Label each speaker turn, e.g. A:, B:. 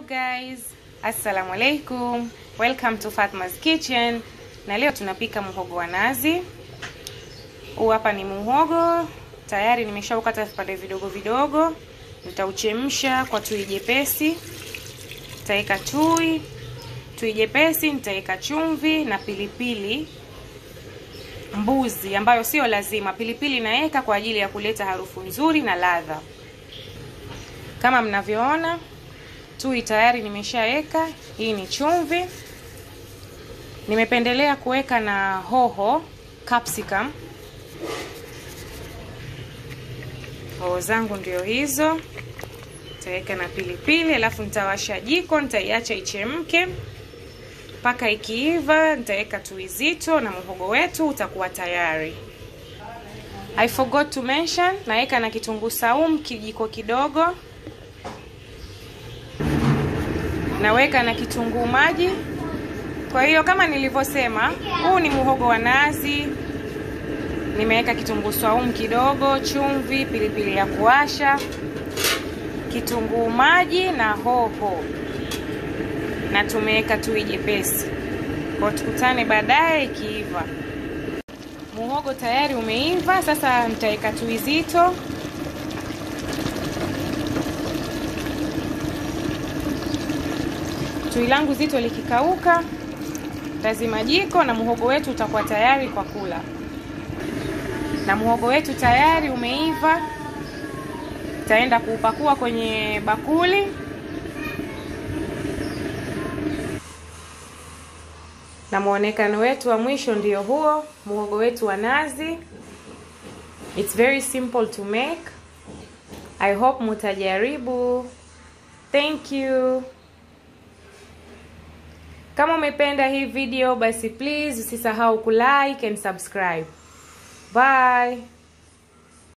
A: guys, assalamu alaikum, welcome to Fatma's Kitchen. Na leo tunapika muhogo wa nazi. Huu hapa ni muhogo tayari, nimeshaukata vipande vidogo vidogo. Nitauchemsha kwa tui jepesi, nitaweka tui tui jepesi, nitaweka chumvi na pilipili mbuzi, ambayo sio lazima. Pilipili naweka kwa ajili ya kuleta harufu nzuri na ladha. Kama mnavyoona tui tayari nimeshaweka. Hii ni chumvi, nimependelea kuweka na hoho capsicum. Hoho zangu ndio hizo, nitaweka na pilipili, alafu nitawasha jiko, nitaiacha ichemke mpaka ikiiva, nitaweka tui zito na muhogo wetu utakuwa tayari. I forgot to mention, naweka na kitunguu saumu kijiko kidogo naweka na kitunguu maji. Kwa hiyo kama nilivyosema, huu ni muhogo wa nazi. Nimeweka kitunguu saumu kidogo, chumvi, pilipili ya kuasha, kitunguu maji na hoho, na tumeweka tui jepesi. Kwa tukutane baadaye ikiiva. Muhogo tayari umeiva, sasa nitaweka tui zito Tui langu zito likikauka, tazima jiko na muhogo wetu utakuwa tayari kwa kula. Na muhogo wetu tayari umeiva, taenda kuupakua kwenye bakuli. Na muonekano wetu wa mwisho ndio huo, muhogo wetu wa nazi. It's very simple to make. I hope mutajaribu. Thank you. Kama umependa hii video basi please usisahau kulike and subscribe. Bye.